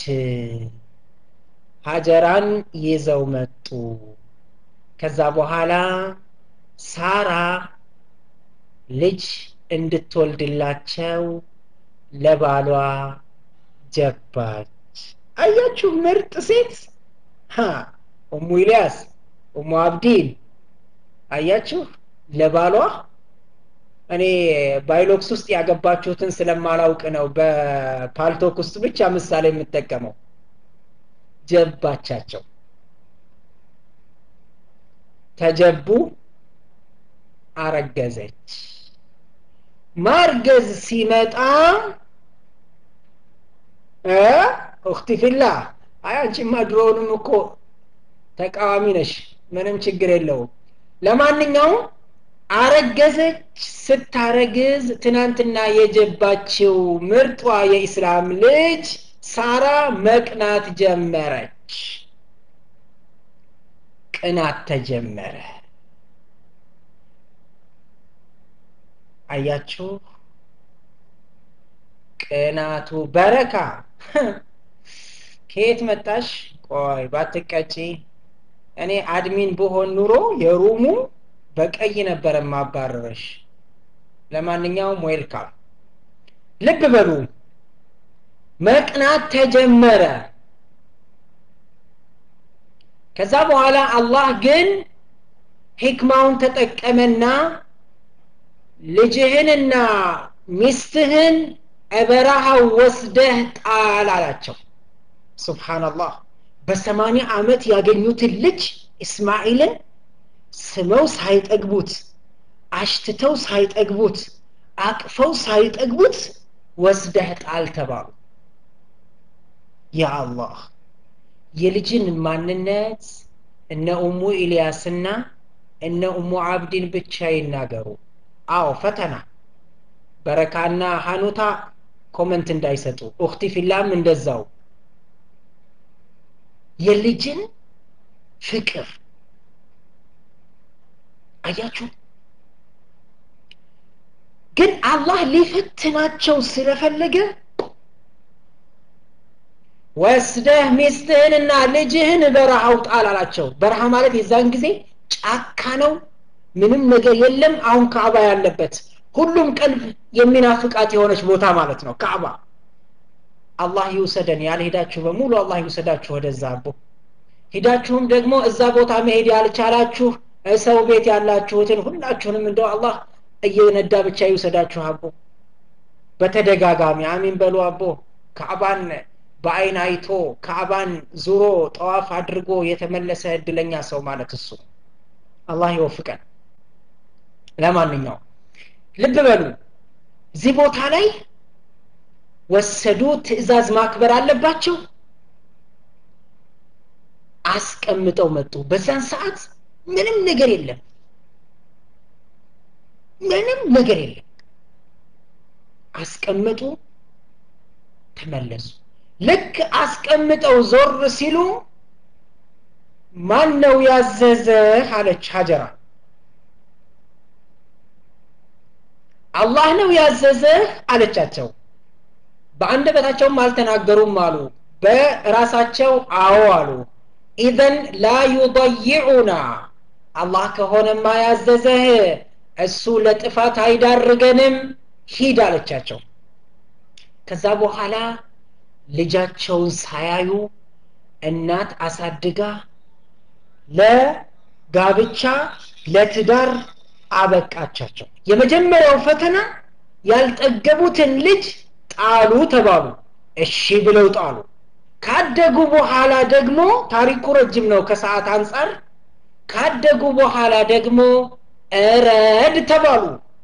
ሀጀራን ይዘው መጡ ከዛ በኋላ ሳራ ልጅ እንድትወልድላቸው ለባሏ ጀባች አያችሁ ምርጥ ሴት ኡሙ ኢልያስ ኡሙ አብዲን አያችሁ ለባሏ እኔ ባይሎክስ ውስጥ ያገባችሁትን ስለማላውቅ ነው በፓልቶክ ውስጥ ብቻ ምሳሌ የምጠቀመው ጀባቻቸው ተጀቡ አረገዘች ማርገዝ ሲመጣ እክቲ ፊላ አይ አንቺማ ድሮውንም እኮ ተቃዋሚ ነሽ ምንም ችግር የለውም ለማንኛውም አረገዘች ስታረግዝ ትናንትና የጀባችው ምርጧ የኢስላም ልጅ ሳራ መቅናት ጀመረች ቅናት ተጀመረ አያችሁ ቅናቱ በረካ ከየት መጣሽ ቆይ ባትቀጪ እኔ አድሚን ብሆን ኑሮ የሩሙ በቀይ ነበር ማባረረሽ ለማንኛውም ዌልካም ልብ በሉ መቅናት ተጀመረ ከዛ በኋላ አላህ ግን ሂክማውን ተጠቀመና ልጅህንና ሚስትህን እበረሃው ወስደህ ጣል አላቸው ሱብሓናላህ በሰማኒያ ዓመት ያገኙትን ልጅ እስማኤልን ስመው ሳይጠግቡት አሽትተው ሳይጠግቡት አቅፈው ሳይጠግቡት ወስደህ ጣል ተባሉ ያ አላህ የልጅን ማንነት እነ ኡሙ ኢልያስና እነ ኡሙ አብዲን ብቻ ይናገሩ አዎ ፈተና በረካና ሀኑታ ኮመንት እንዳይሰጡ ኡክቲ ፊላም እንደዛው የልጅን ፍቅር አያችሁ ግን አላህ ሊፈትናቸው ስለፈለገ ወስደህ ሚስትህንና ልጅህን በረሃው ጣል አላቸው በረሃ ማለት የዛን ጊዜ ጫካ ነው ምንም ነገር የለም አሁን ካዕባ ያለበት ሁሉም ቀልብ የሚናፍቃት የሆነች ቦታ ማለት ነው ካዕባ አላህ ይውሰደን ያልሄዳችሁ በሙሉ አላህ ይውሰዳችሁ ወደዛ አቦ ሂዳችሁም ደግሞ እዛ ቦታ መሄድ ያልቻላችሁ ሰው ቤት ያላችሁትን ሁላችሁንም እንደው አላህ እየነዳ ብቻ ይውሰዳችሁ አቦ በተደጋጋሚ አሚን በሉ አቦ ካዕባን በአይን አይቶ ካዕባን ዙሮ ጠዋፍ አድርጎ የተመለሰ እድለኛ ሰው ማለት እሱ አላህ ይወፍቀን ለማንኛውም ልብ በሉ እዚህ ቦታ ላይ ወሰዱ ትእዛዝ ማክበር አለባቸው አስቀምጠው መጡ በዛን ሰዓት ምንም ነገር የለም ምንም ነገር የለም አስቀምጡ ተመለሱ ልክ አስቀምጠው ዞር ሲሉ ማን ነው ያዘዘህ አለች ሀጀራ አላህ ነው ያዘዘህ አለቻቸው በአንደበታቸውም አልተናገሩም አሉ በራሳቸው አዎ አሉ ኢዘን ላ ዩضይዑና አላህ ከሆነማ ያዘዘህ እሱ ለጥፋት አይዳርገንም ሂድ አለቻቸው ከዛ በኋላ ልጃቸውን ሳያዩ እናት አሳድጋ ለጋብቻ ለትዳር አበቃቻቸው የመጀመሪያው ፈተና ያልጠገቡትን ልጅ ጣሉ ተባሉ እሺ ብለው ጣሉ ካደጉ በኋላ ደግሞ ታሪኩ ረጅም ነው ከሰዓት አንጻር ካደጉ በኋላ ደግሞ እረድ ተባሉ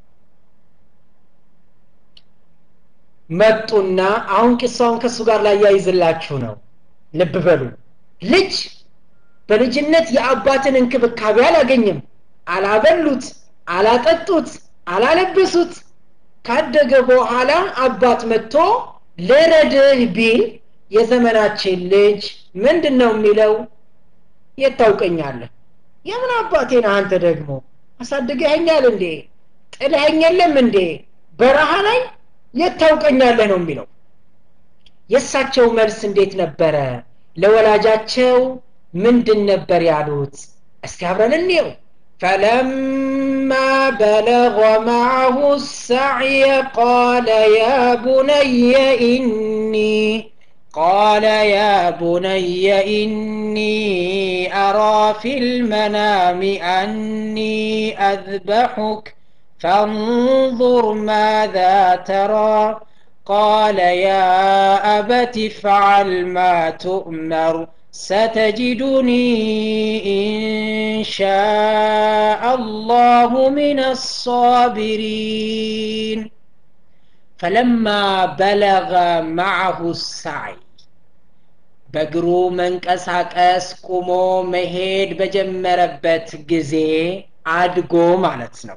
መጡና አሁን ቂሳውን ከእሱ ጋር ላያይዝላችሁ ነው ልብ በሉ ልጅ በልጅነት የአባትን እንክብካቤ አላገኝም አላበሉት አላጠጡት አላለበሱት ካደገ በኋላ አባት መጥቶ ልረድህ ቢል የዘመናችን ልጅ ምንድን ነው የሚለው የት ታውቀኛለህ የምን አባቴ ነህ አንተ ደግሞ አሳድገኸኛል እንዴ ጥለኸኝ የለም እንዴ በረሃ ላይ የት ታውቀኛለህ ነው የሚለው የእሳቸው መልስ እንዴት ነበረ ለወላጃቸው ምንድን ነበር ያሉት እስቲ አብረን እንየው فلما بلغ معه السعي قال يا بني إني قال يا بني إني أرى في المنام أني أذبحك فانظر ماذا ترى قال يا أبت افعل ما تؤمر ستجدني إن شاء الله من الصابرين فلما بلغ معه السعي በእግሩ መንቀሳቀስ ቁሞ መሄድ በጀመረበት ጊዜ አድጎ ማለት ነው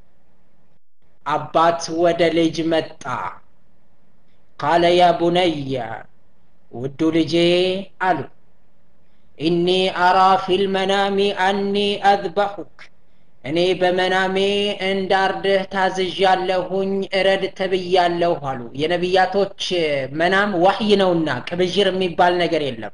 አባት ወደ ልጅ መጣ ቃለ ያ ቡነየ ውዱ ልጄ አሉ ኢኒ አራ ፊልመናሚ አኒ አዝበሑክ እኔ በመናሜ እንዳርድህ ታዝዣለሁኝ እረድ ተብያለሁ አሉ የነቢያቶች መናም ዋህይ ነውና ቅብዥር የሚባል ነገር የለም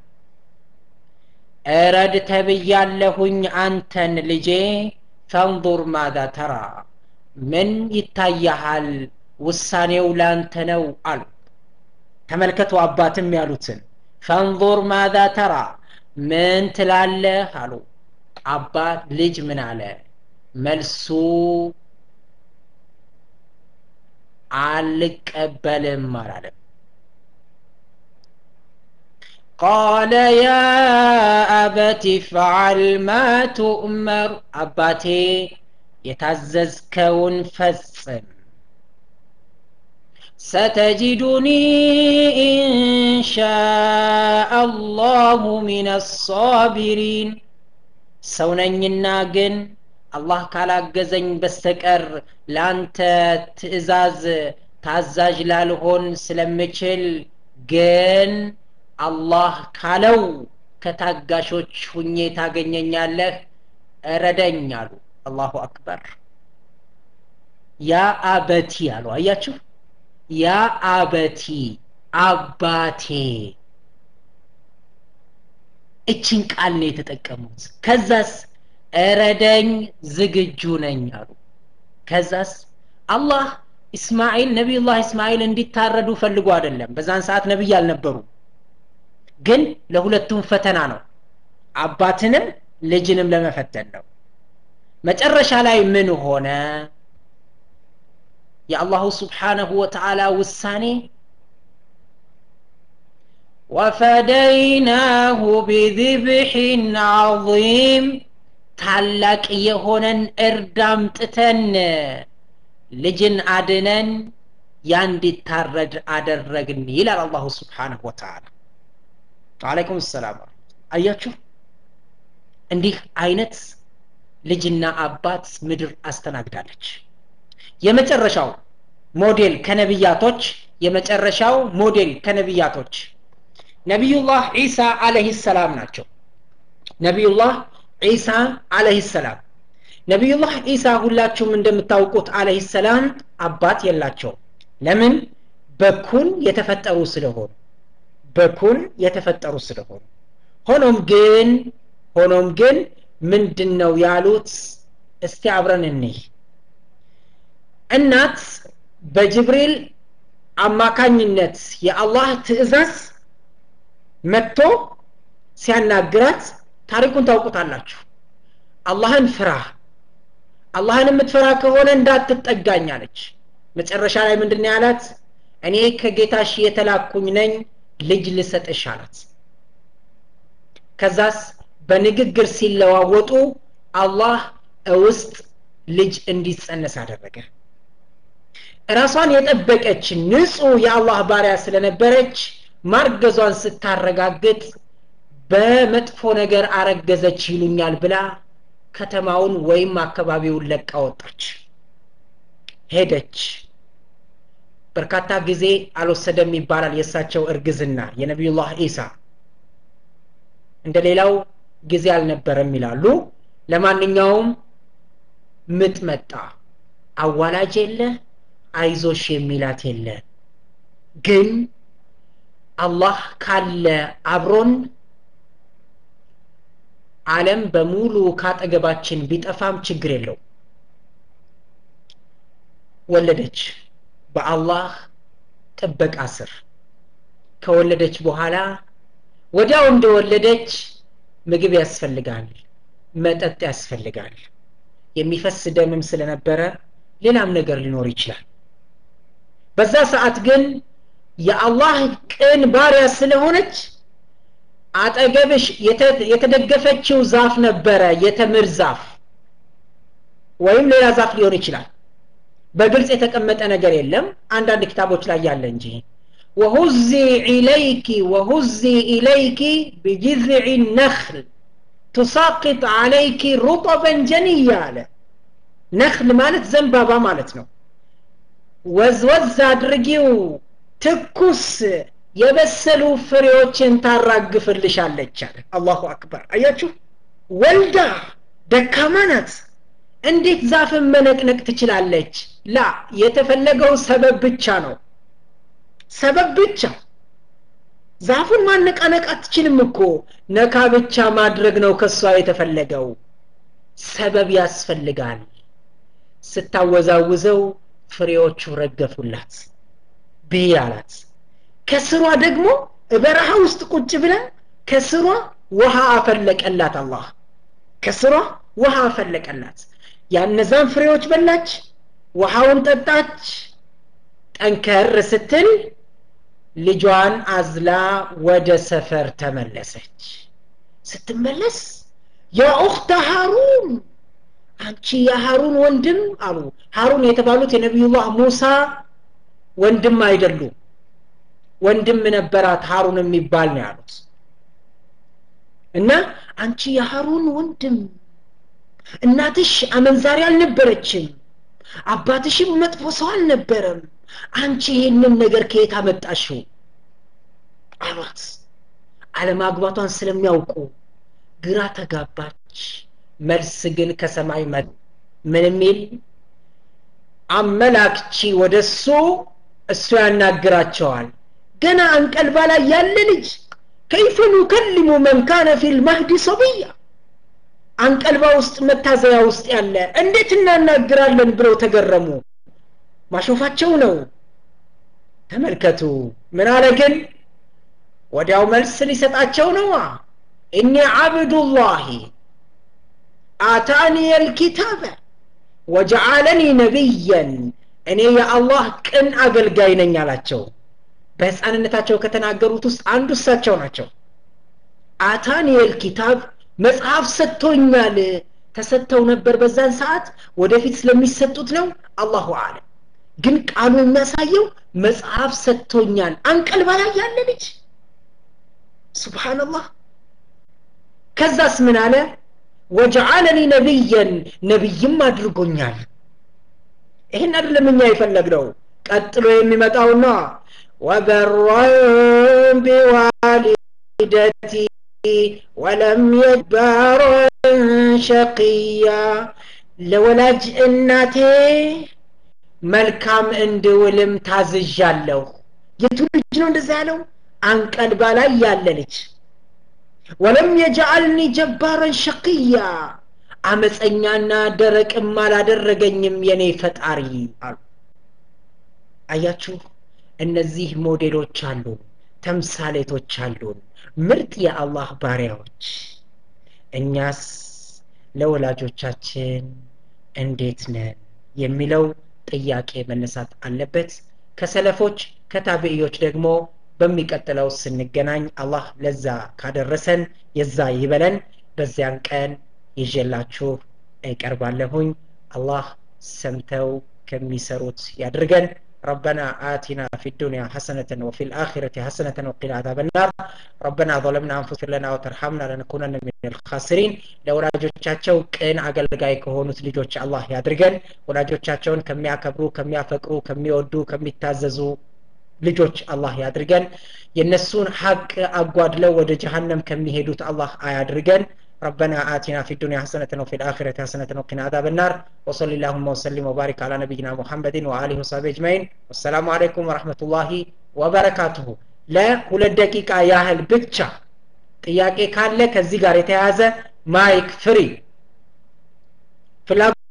እረድ ተብያለሁኝ አንተን ልጄ ፈንظር ማዛ ተራ ምን ይታያሃል ውሳኔው ላንተ ነው አሉ ተመልከቱ አባትም ያሉትን ፈንظር ማዛ ተራ ምን ትላለህ አሉ አባት ልጅ ምን አለ መልሱ አልቀበልም አላለም ቃለ ያ አበት ፍዓል ማ ቱእመር አባቴ የታዘዝከውን ፈጽም ستجدني إن شاء الله من الصابرين ሰውነኝና ግን አላህ ካላገዘኝ በስተቀር ላንተ ትእዛዝ ታዛዥ ላልሆን ስለምችል ግን አላህ ካለው ከታጋሾች ሁኜ ታገኘኛለህ እረደኝ አሉ አላሁ አክበር ያ አበቲ አሉ አያችሁ ያ አበቲ አባቴ እችን ቃል ነው የተጠቀሙት ከዛስ እረደኝ ዝግጁ ነኝ አሉ ከዛስ አላህ እስማኤል ነቢዩላህ እስማኤል እንዲታረዱ ፈልጎ አይደለም በዛን ሰዓት ነቢይ አልነበሩ ግን ለሁለቱም ፈተና ነው አባትንም ልጅንም ለመፈተን ነው መጨረሻ ላይ ምን ሆነ የአላሁ ስብሓነሁ ወተዓላ ውሳኔ ወፈደይናሁ ቢذብሕን ዐظም ታላቅ የሆነን እርድ አምጥተን ልጅን አድነን ያ እንዲታረድ አደረግን ይላል አላሁ ስብሓነሁ ወተዓላ አለይኩም ሰላም አያችሁ እንዲህ አይነት ልጅና አባት ምድር አስተናግዳለች የመጨረሻው ሞዴል ከነቢያቶች የመጨረሻው ሞዴል ከነቢያቶች ነቢዩላህ ዒሳ አለህ ሰላም ናቸው ነቢዩላህ ዒሳ አለህ ሰላም ነቢዩላህ ዒሳ ሁላችሁም እንደምታውቁት አለህ ሰላም አባት የላቸውም ለምን በኩን የተፈጠሩ ስለሆኑ በኩን የተፈጠሩ ስለሆኑ ሆኖም ግን ሆኖም ግን ምንድን ነው ያሉት እስቲ አብረን እንይ እናት በጅብሪል አማካኝነት የአላህ ትእዛዝ መጥቶ ሲያናግራት ታሪኩን ታውቁታላችሁ አላህን ፍራ አላህን የምትፈራ ከሆነ እንዳትጠጋኝ አለች መጨረሻ ላይ ምንድን ያላት እኔ ከጌታሽ የተላኩኝ ነኝ ልጅ ልሰጥሽ አላት ከዛስ በንግግር ሲለዋወጡ አላህ ውስጥ ልጅ እንዲጸነስ አደረገ ራሷን የጠበቀች ንጹህ የአላህ ባሪያ ስለነበረች ማርገዟን ስታረጋግጥ በመጥፎ ነገር አረገዘች ይሉኛል ብላ ከተማውን ወይም አካባቢውን ለቃ ወጣች ሄደች በርካታ ጊዜ አልወሰደም ይባላል የእሳቸው እርግዝና የነቢዩላህ ኢሳ እንደ ሌላው ጊዜ አልነበረም ይላሉ ለማንኛውም ምጥ መጣ አዋላጅ የለ አይዞሽ የሚላት የለ ግን አላህ ካለ አብሮን አለም በሙሉ ካጠገባችን ቢጠፋም ችግር የለው ወለደች በአላህ ጥበቃ ስር ከወለደች በኋላ ወዲያው እንደወለደች ምግብ ያስፈልጋል መጠጥ ያስፈልጋል የሚፈስ ደምም ስለነበረ ሌላም ነገር ሊኖር ይችላል በዛ ሰዓት ግን የአላህ ቅን ባሪያ ስለሆነች አጠገብሽ የተደገፈችው ዛፍ ነበረ የተምር ዛፍ ወይም ሌላ ዛፍ ሊሆን ይችላል በግልጽ የተቀመጠ ነገር የለም አንዳንድ ኪታቦች ላይ ያለ እንጂ ወሁዚ ኢለይኪ ወሁዚ ኢለይኪ ቢጅዝዕ ነኽል ቱሳቅጥ አለይኪ ሩጠበን ጀንያ አለ ነኽል ማለት ዘንባባ ማለት ነው ወዝወዝ አድርጊው ትኩስ የበሰሉ ፍሬዎችን ታራግፍልሻለች አለ አላሁ አክበር አያችሁ ወልዳ ደካማ ናት እንዴት ዛፍን መነቅነቅ ትችላለች ላ የተፈለገው ሰበብ ብቻ ነው ሰበብ ብቻ ዛፉን ማነቃነቅ አትችልም እኮ ነካ ብቻ ማድረግ ነው ከሷ የተፈለገው ሰበብ ያስፈልጋል ስታወዛውዘው ፍሬዎቹ ረገፉላት ብይ አላት ከስሯ ደግሞ በረሃ ውስጥ ቁጭ ብለን ከስሯ ውሃ አፈለቀላት አላህ ከስሯ ውሃ አፈለቀላት ያነዛን ፍሬዎች በላች ውሃውን ጠጣች ጠንከር ስትል ልጇን አዝላ ወደ ሰፈር ተመለሰች ስትመለስ ያ ኡክተ ሃሩን አንቺ የሃሩን ወንድም አሉ ሃሩን የተባሉት የነቢዩላህ ሙሳ ወንድም አይደሉም ወንድም ነበራት ሃሩን የሚባል ነው ያሉት እና አንቺ የሃሩን ወንድም እናትሽ አመንዛሪ አልነበረችም አባትሽም መጥፎ ሰው አልነበረም አንቺ ይህንን ነገር ከየት አመጣሽው አሏት አለማግባቷን ስለሚያውቁ ግራ ተጋባች መልስ ግን ከሰማይ መ ምን የሚል አመላክቺ ወደ እሱ እሱ ያናግራቸዋል ገና አንቀልባ ላይ ያለ ልጅ ከይፈ ኑከልሙ መን ካነ ፊ ልማህዲ ሰብያ አንቀልባ ውስጥ መታዘያ ውስጥ ያለ እንዴት እናናግራለን ብለው ተገረሙ ማሾፋቸው ነው ተመልከቱ ምን አለ ግን ወዲያው መልስ ሊሰጣቸው ነዋ እኒ ዓብዱላሂ አታኒ ልኪታበ ወጀዓለኒ ነቢየን እኔ የአላህ ቅን አገልጋይ ነኝ አላቸው በህፃንነታቸው ከተናገሩት ውስጥ አንዱ እሳቸው ናቸው አታኒ ልኪታብ መጽሐፍ ሰጥቶኛል ተሰጥተው ነበር በዛን ሰዓት ወደፊት ስለሚሰጡት ነው አላሁ አለም ግን ቃሉ የሚያሳየው መጽሐፍ ሰጥቶኛል አንቀልባ ላይ ያለ ልጅ ስብሓንላህ ከዛስ ምን አለ ወጀዓለኒ ነቢየን ነቢይም አድርጎኛል ይህን አይደለም እኛ የፈለግነው ቀጥሎ የሚመጣውና ወበረን ቢዋሊደቲ ወለም የባረን ሸቅያ ለወላጅ እናቴ መልካም እንድውልም ታዝዣለሁ የቱ ልጅ ነው እንደዛ ያለው አንቀልባ ላይ ያለ ልጅ ወለም የጀአልኒ ጀባረን ሸቅያ አመፀኛና ደረቅም አላደረገኝም የኔ ፈጣሪ አሉ አያችሁ እነዚህ ሞዴሎች አሉን ተምሳሌቶች አሉን ምርጥ የአላህ ባሪያዎች እኛስ ለወላጆቻችን እንዴት ነን የሚለው ጥያቄ መነሳት አለበት ከሰለፎች ከታቢዕዮች ደግሞ በሚቀጥለው ስንገናኝ አላህ ለዛ ካደረሰን የዛ ይበለን በዚያን ቀን ይዤላችሁ እቀርባለሁኝ አላህ ሰምተው ከሚሰሩት ያድርገን ربنا آتنا في الدنيا حسنة وفي الآخرة حسنة وقنا عذاب النار ربنا ظلمنا أنفسنا لنا وترحمنا لنكونن من الخاسرين ለወላጆቻቸው ቅን አገልጋይ ከሆኑት ልጆች አላህ ያድርገን ወላጆቻቸውን ከሚያከብሩ ከሚያፈቅሩ ከሚወዱ ከሚታዘዙ ልጆች አላህ ያድርገን የነሱን ሀቅ አጓድለው ወደ ጀሀነም ከሚሄዱት አላህ አያድርገን ربنا آتنا في الدنيا حسنة وفي الآخرة حسنة وقنا عذاب النار وصل اللهم وسلم وبارك على نبينا محمد وآله وصحبه أجمعين والسلام عليكم ورحمة الله وبركاته لا ሁለት ደቂቃ ያህል ብቻ ጥያቄ ካለ ከዚህ ጋር የተያያዘ ማይክ ፍሪ